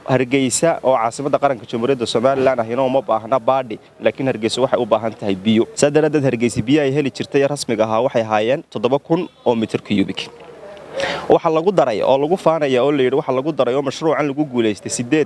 hargeysa oo caasimadda qaranka jamhuuriyadda somalilan ahina uma baahna baadhi laakiin hargeysa waxay u baahan tahay biyo saa daraaddeed hargeysa biyo ay heli jirtay rasmiga ahaa waxay ahaayeen toddoba kun oo mitir kuyubik waxa lagu daray oo lagu faanaya oo layidhi waxa lagu daray oo mashruucan lagu guulaystay sideed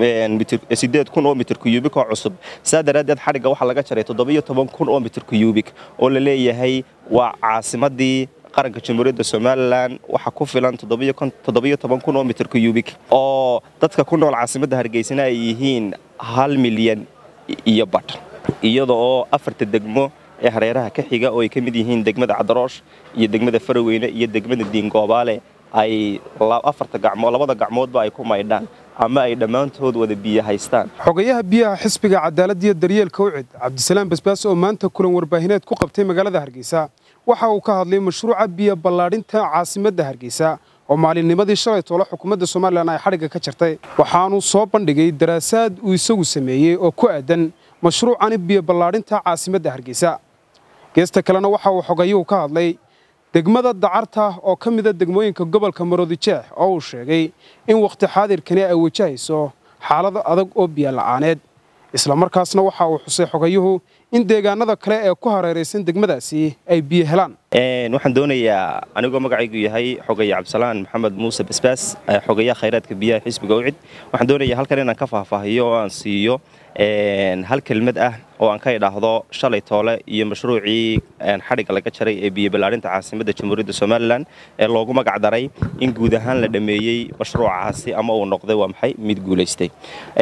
sideed kun oo mitir kuyubik oo cusub saa daraaddeed xadhigga waxaa laga jaray toddobiyo toban kun oo mitir kuyubik oo la leeyahay waa caasimaddii qaranka jamhuuriyadda somalilan waxa ku filan toddobiyo toban kun oo mitir kuyubik oo dadka ku nool caasimadda hargeysana ay yihiin hal milyan iyo badh iyada oo afarta degmo ee hareeraha ka xiga oo ay ka mid yihiin degmada cadaroosh iyo degmada faraweyne iyo degmada diingoobaale ay afarta gacmood labada gacmoodba ay ku maydhaan ama ay dhammaantood wada biyo haystaan xogayaha biyaha xisbiga cadaaladda iyo daryeelka ucid cabdisalaam basbaas oo maanta kulan warbaahineed ku qabtay magaalada hargeysa waxa uu ka hadlay mashruuca biyo ballaadhinta caasimadda hargeysa oo maalinnimadii shalay toole xukuumadda somalilan ay xadhigga ka jartay waxaanuu soo bandhigay daraasaad uu isagu sameeyey oo ku aadan mashruucani biyo ballaadhinta caasimadda hargeysa geesta kalena waxa uu xogayuhu ka hadlay degmada dacarta oo ka mida degmooyinka gobolka maroodijeex oo uu sheegay in wakhti xaadirkani ay wajahayso xaalado adag oo biyo la'aaneed islamarkaasna waxa uu xusay xogayuhu in deegaanada kale ee ku hareeraysan degmadaasi ay biyo helaan waxaan doonayaa anigoo magacaygu yahay xogaya cabdisalaan maxamed muuse basbaas xogayaha khayraadka biyaha xisbiga ucid waxaan doonayaa halkan inaan ka faahfaahiyo oo aan siiyo hal kelmad ah oo aan ka idhaahdo shalay toole iyo mashruucii xadhigga laga jaray ee biyo ballaarinta caasimadda jamhuuriyadda somalilan ee loogu magac daray in guud ahaan la dhammeeyey mashruucaasi ama uu noqday waa maxay mid guulaystay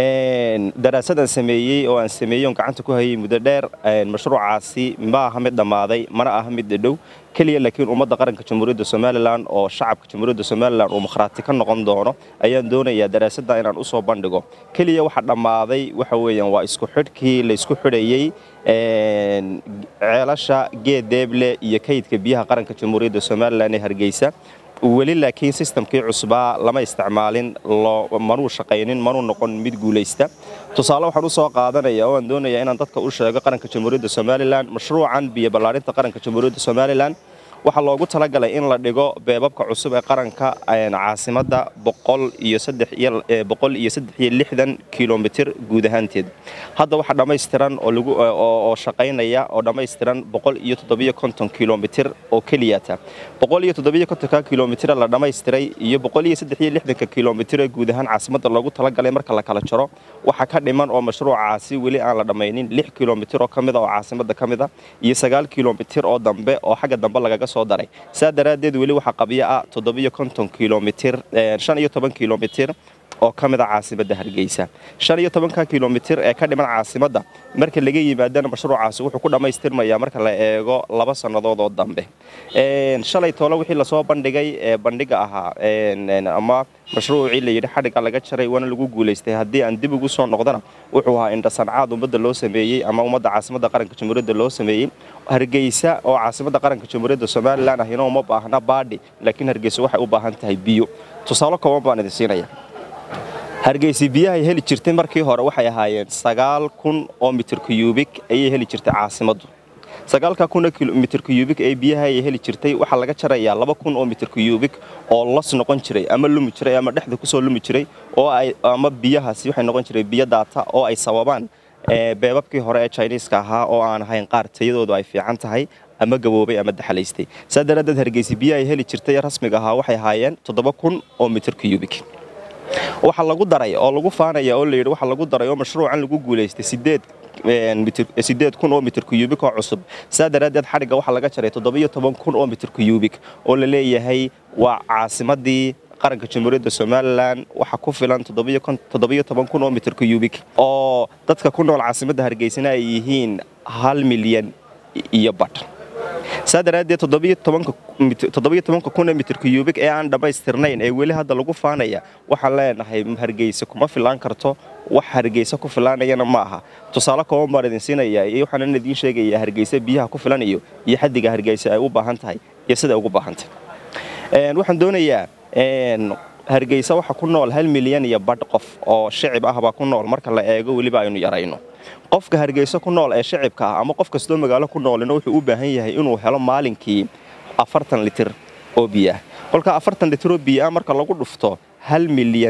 daraasad aan sameeyey oo aan sameeyey oon gacanta ku hayay muddo dheer mashruucaasi ma aha mid dhammaaday mana aha mid dhadhow keliya laakiin ummadda qaranka jamhuuriyadda somalilan oo shacabka jamhuuriyadda somalilan uu makhraati ka noqon doono ayaan doonayaa daraasadda inaan u soo bandhigo keliya waxa dhammaaday waxa weeyaan waa isku xidhkii la isku xidhayey ceelasha geed deeble iyo kaydka biyaha qaranka jamhuuriyadda somalilan ee hargeysa weli laakiin sistamkii cusbaa lama isticmaalin manuu shaqaynin manuu noqon mid guulaysta tusaale waxaan u soo qaadanaya oo aan doonaya inaan dadka u sheego qaranka jamhuuriyadda somalilan mashruucan biyo ballaarinta qaranka jamhuuriyadda somalilan waxaa loogu talagalay in la dhigo beebabka cusub ee qaranka caasimadda boqol iyo saddex iyo lixdan kilomitir guud ahaanteed hadda waxaa dhammaystiran oo shaqaynaya oo dhammaystiran boqol iyo toddobiyo konton kilomitir oo keliyata boqol iyo toddobiyo kontonka kilomitira la dhammaystiray iyo boqol iyo saddex iyo lixdanka kilomitir ee guud ahaan caasimadda loogu talagalay marka la kala jaro waxaa ka dhiman oo mashruucaasi weli aan la dhammaynin lix kilomitir oo ka mida oo caasimadda ka mida iyo sagaal kilomitir oo dambe oo xagga dambe lagaga soo daray saa daraaddeed weli waxaa qabyo ah toddobiyo konton kilomitir shan iyo toban kilomitir oo ka mid a caasimadda hargeysa shan iyo tobanka kilomitir ee ka dhiman caasimadda marka laga yimaadana mashruucaasi wuxuu ku dhammaystirmayaa marka la eego laba sannadood oo dambe shalay toole wixii lasoo bandhigay ee bandhiga ahaa ama mashruucii layidhi xadhigga laga jaray waana lagu guulaystay haddii aan dib ugu soo noqdana wuxuu ahaa indhasancaad ummadda loo sameeyey ama ummadda caasimadda qaranka jamhuuriyadda loo sameeyey hargeysa oo caasimadda qaranka jamhuuriyadda somalilan ahina uma baahna baadhi laakiin hargeysa waxay u baahan tahay biyo tusaale kooban baan idin siinaya hargeysa biyahay heli jirtay markii hore waxay ahaayeen sagaal kun oo mitir kuyubik ayay heli jirtay caasimaddu sagaalka kun mitir kuyubik ee biyaha ay heli jirtay waxaa laga jarayaa laba kun oo mitir kuyubik oo las noqon jiray ama lumi jiray ama dhexda kusoo lumi jiray oo ay ama biyahaasi waxay noqon jiray biyo daata oo ay sababaan beebabkii hore ee jiniiska ahaa oo aan ahayn qaar tayadoodu ay fiican tahay ama gaboobay ama daxalaystay saa daraaddeed hargeysa biyaha ay heli jirtay rasmiga ahaa waxay ahaayeen toddoba kun oo mitir kuyubik waxa lagu daray oo lagu faanaya oo layidhi waxa lagu daray oo mashruucan lagu guulaystay sideed sideed kun oo mitir kuyubik oo cusub saa daraaddeed xadhigga waxaa laga jaray toddobiyo toban kun oo mitir kuyubik oo la leeyahay waa caasimaddii qaranka jamhuuriyadda somalilan waxa ku filan toddobiyo toban kun oo mitir kuyubik oo dadka ku nool caasimadda hargeysana ay yihiin hal milyan iyo badh saa daraaddeed toddobiyo tobanka kun ee mitir kuyubik ee aan dhammaystirnayn ee weli hadda lagu faanaya waxaan leenahay hargeysa kuma filaan karto wax hargeysa ku filaanayana ma aha tusaale kooban baan idin siinaya iyo waxaan idiin sheegayaa hargeysa biyaha ku filanayo iyo xaddiga hargeysa ay u baahan tahay iyo sida ay ugu baahantahay waxaan doonayaa hargeysa waxa ku nool hal milyan iyo badh qof oo shicib ah baa ku nool marka la eego weliba aynu yarayno qofka hargeysa ku nool ee shicibka ah ama qof kastoo magaalo ku noolina wuxuu u baahan yahay inuu helo maalinkii afartan litir oo biyoah kolkaa afartan litir oo biyo ah marka lagu dhufto hal milyan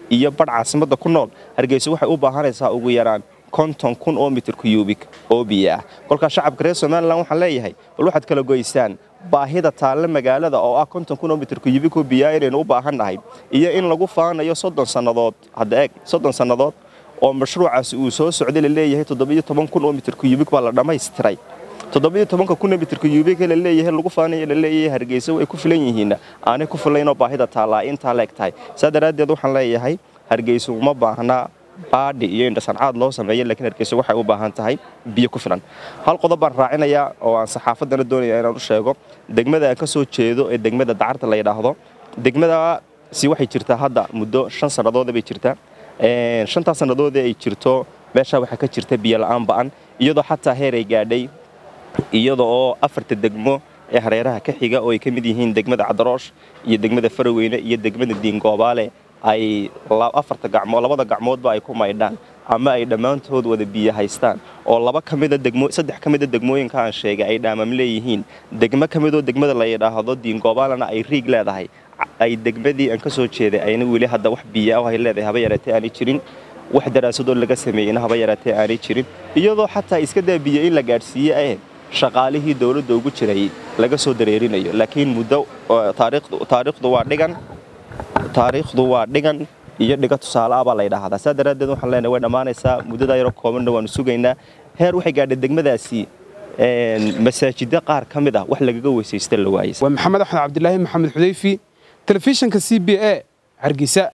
iyo badh caasimadda ku nool hargeysa waxay u baahanaysaa ugu yaraan konton kun oo mitir kuyubik oo biyo ah kolkaa shacabka reer somalilan waxaan leeyahay bal waxaad kala goysaan baahida taalle magaalada oo ah konton kun oo mitir kuyubik oo biyaa inaynu u baahan nahay iyo in lagu faanayo soddon sannadood hadda eeg soddon sannadood oo mashruucaasi uu soo socday la leeyahay toddobiyo toban kun oo mitir kuyubik baa la dhammaystiray toddobiyo tobanka kun oo mitir kuyubik la leeyahay lagu faanayo la leeyahay hargeysa way ku filan yihiinna aanay ku filaynoo baahida taallaa intaa leeg tahay saa daraaddeed waxaan leeyahay hargeysa uma baahnaa baadhi iyo indhasancaad loo sameeya lakiin hargeysa waxay u baahan tahay biyo ku filan hal qodob baan raacinayaa oo aan saxaafaddana doonaya inaan u sheego degmada aan ka soo jeedo ee degmada dacarta la yidhaahdo degmadaasi waxay jirtaa hadda muddo shan sannadooda bay jirtaa shantaas sannadoodee ay jirto meeshaa waxaa ka jirta biyo la'aan ba'an iyadoo xataa heer ay gaadhay iyada oo afarta degmo ee hareeraha ka xiga oo ay ka mid yihiin degmada cadaroosh iyo degmada faraweyne iyo degmada diingoobaale ay afarta gacmood labada gacmoodba ay ku maydhaan ama ay dhammaantood wada biyo haystaan oo laba ka mida degmo saddex ka mida degmooyinka aan sheegay ay dhaamam leeyihiin degmo ka midoo degmada la yidhaahdo diingoobalana ay riig leedahay ay degmadii aan ka soo jeeday ayna weli hadda wax biyo ah ay leedahay haba yaraatee aanay jirin wax daraasadoo laga sameeyeyna haba yaraatee aanay jirin iyadoo xataa iska daa biyo in la gaadhsiiye eh shaqaalihii dowladda ugu jiray laga soo dareerinayo laakiin muddo taariikhdu waa dhigan taariikhdu waa dhigan iyo dhiga tusaale ah baa la ydhaahdaa saa daraaddeed waxaan leenahay way dhammaanaysaa muddadaa yaroo koobanna waanu sugaynaa heer waxay gaadhay degmadaasi masaajidda qaar ka mid ah wax lagaga weysaysta la waayay waa maxamed axmed cabdilaahi maxamed xudayfi telefishinka c b a hargeysa